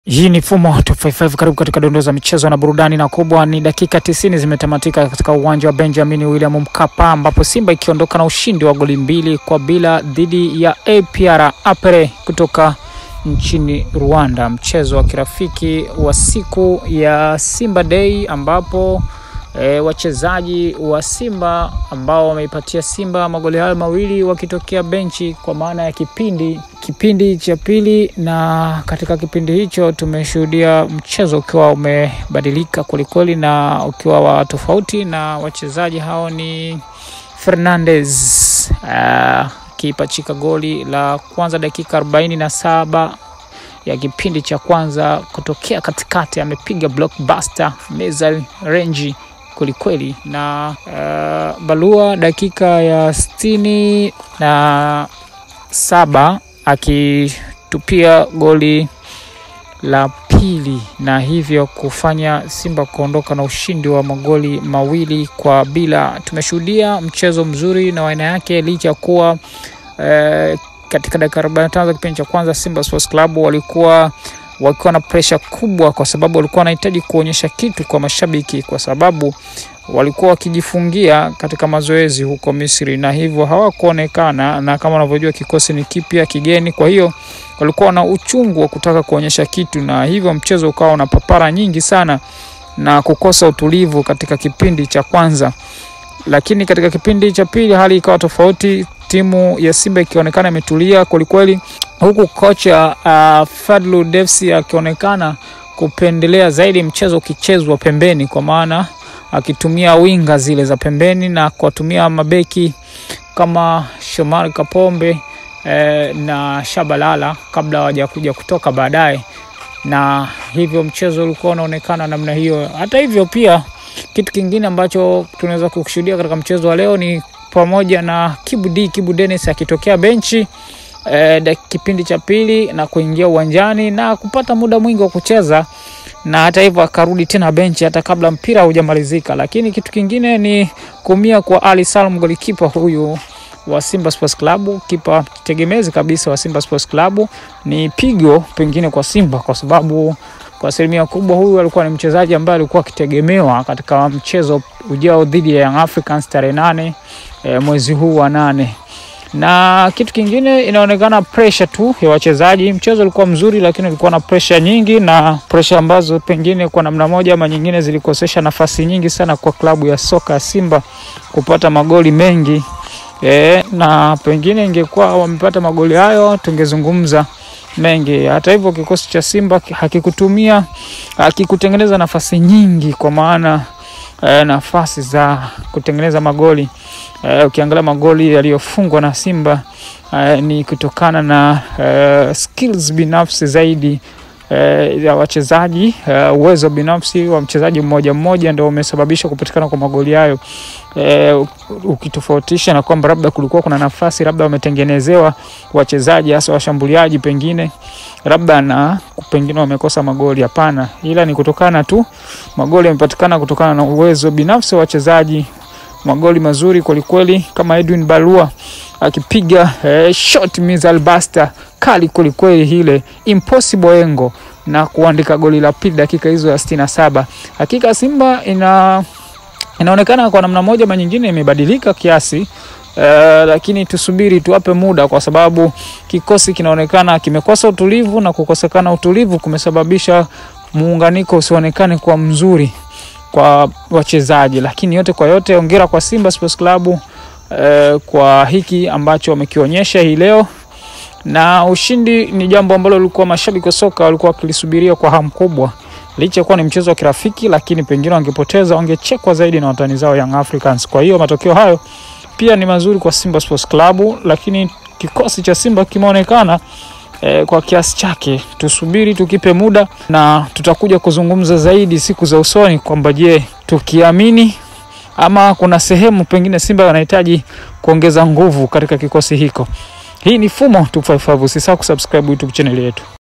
Hii ni Fumo 255 karibu katika dondoo za michezo na burudani, na kubwa ni dakika 90 zimetamatika katika uwanja wa Benjamin William Mkapa, ambapo Simba ikiondoka na ushindi wa goli mbili kwa bila dhidi ya APR Apere kutoka nchini Rwanda, mchezo wa kirafiki wa siku ya Simba Day ambapo E, wachezaji wa Simba ambao wameipatia Simba magoli hayo mawili wakitokea benchi kwa maana ya kipindi kipindi cha pili, na katika kipindi hicho tumeshuhudia mchezo ukiwa umebadilika kwelikweli na ukiwa wa tofauti, na wachezaji hao ni Fernandez akipachika goli la kwanza dakika arobaini na saba ya kipindi cha kwanza kutokea katikati, amepiga blockbuster missile range kwelikweli na uh, Balua dakika ya sitini na saba akitupia goli la pili na hivyo kufanya Simba kuondoka na ushindi wa magoli mawili kwa bila. Tumeshuhudia mchezo mzuri na aina yake licha ya kuwa uh, katika dakika 45 za kipindi cha kwanza Simba Sports Club walikuwa wakiwa na presha kubwa, kwa sababu walikuwa wanahitaji kuonyesha kitu kwa mashabiki, kwa sababu walikuwa wakijifungia katika mazoezi huko Misri na hivyo hawakuonekana, na kama unavyojua kikosi ni kipya kigeni, kwa hiyo walikuwa na uchungu wa kutaka kuonyesha kitu, na hivyo mchezo ukawa una papara nyingi sana na kukosa utulivu katika kipindi cha kwanza, lakini katika kipindi cha pili hali ikawa tofauti, timu ya Simba ikionekana imetulia kwelikweli huku kocha uh, Fadlu Devsi akionekana kupendelea zaidi mchezo ukichezwa pembeni, kwa maana akitumia winga zile za pembeni na kuwatumia mabeki kama Shomari Kapombe eh, na Shabalala kabla hawajakuja kutoka baadaye, na hivyo mchezo ulikuwa unaonekana namna hiyo. Hata hivyo, pia kitu kingine ambacho tunaweza kushuhudia katika mchezo wa leo ni pamoja na Kibu D Kibu Dennis akitokea benchi E, kipindi cha pili na kuingia uwanjani na kupata muda mwingi wa kucheza, na hata hivyo akarudi tena benchi hata kabla mpira hujamalizika. Lakini kitu kingine ni kuumia kwa Ali Salum, golikipa huyu wa Simba Sports Club, kipa tegemezi kabisa wa Simba Sports Club. Ni pigo pengine kwa Simba kwa sababu kwa asilimia kubwa huyu alikuwa ni mchezaji ambaye alikuwa akitegemewa katika mchezo ujao dhidi ya Young Africans tarehe nane e, mwezi huu wa nane na kitu kingine inaonekana pressure tu ya wachezaji. Mchezo ulikuwa mzuri, lakini ulikuwa na pressure nyingi, na pressure ambazo pengine kwa namna moja ama nyingine zilikosesha nafasi nyingi sana kwa klabu ya soka ya Simba kupata magoli mengi e, na pengine ingekuwa wamepata magoli hayo tungezungumza mengi. Hata hivyo kikosi cha Simba hakikutumia hakikutengeneza nafasi nyingi, kwa maana e, nafasi za kutengeneza magoli Uh, ukiangalia magoli yaliyofungwa na Simba uh, ni kutokana na uh, skills binafsi zaidi uh, ya wachezaji uh, uwezo binafsi wa mchezaji mmoja mmoja ndio umesababisha kupatikana kwa magoli hayo uh, ukitofautisha na kwamba labda kulikuwa kuna nafasi labda wametengenezewa wachezaji hasa washambuliaji pengine labda na pengine wamekosa magoli. Hapana, ila ni kutokana tu magoli yamepatikana kutokana na uwezo binafsi wa wachezaji magoli mazuri kwelikweli, kama Edwin Balua akipiga eh, shot missile buster kali kwelikweli, ile impossible engo na kuandika goli la pili dakika hizo ya sitini na saba. Hakika Simba ina inaonekana kwa namna moja ama nyingine imebadilika kiasi Uh, lakini tusubiri tuwape muda, kwa sababu kikosi kinaonekana kimekosa utulivu na kukosekana utulivu kumesababisha muunganiko usionekane kwa mzuri kwa wachezaji, lakini yote kwa yote, ongera kwa Simba Sports Club eh, kwa hiki ambacho wamekionyesha hii leo, na ushindi ni jambo ambalo lilikuwa mashabiki wa soka walikuwa wakilisubiria kwa hamu kubwa, licha kuwa ni mchezo wa kirafiki, lakini pengine wangepoteza wangechekwa zaidi na watani zao Young Africans. Kwa hiyo matokeo hayo pia ni mazuri kwa Simba Sports Club, lakini kikosi cha Simba kimeonekana E, kwa kiasi chake. Tusubiri tukipe muda, na tutakuja kuzungumza zaidi siku za usoni kwamba je, tukiamini ama kuna sehemu pengine Simba wanahitaji kuongeza nguvu katika kikosi hiko. Hii ni Fumo 255, usisahau kusubscribe YouTube channel yetu.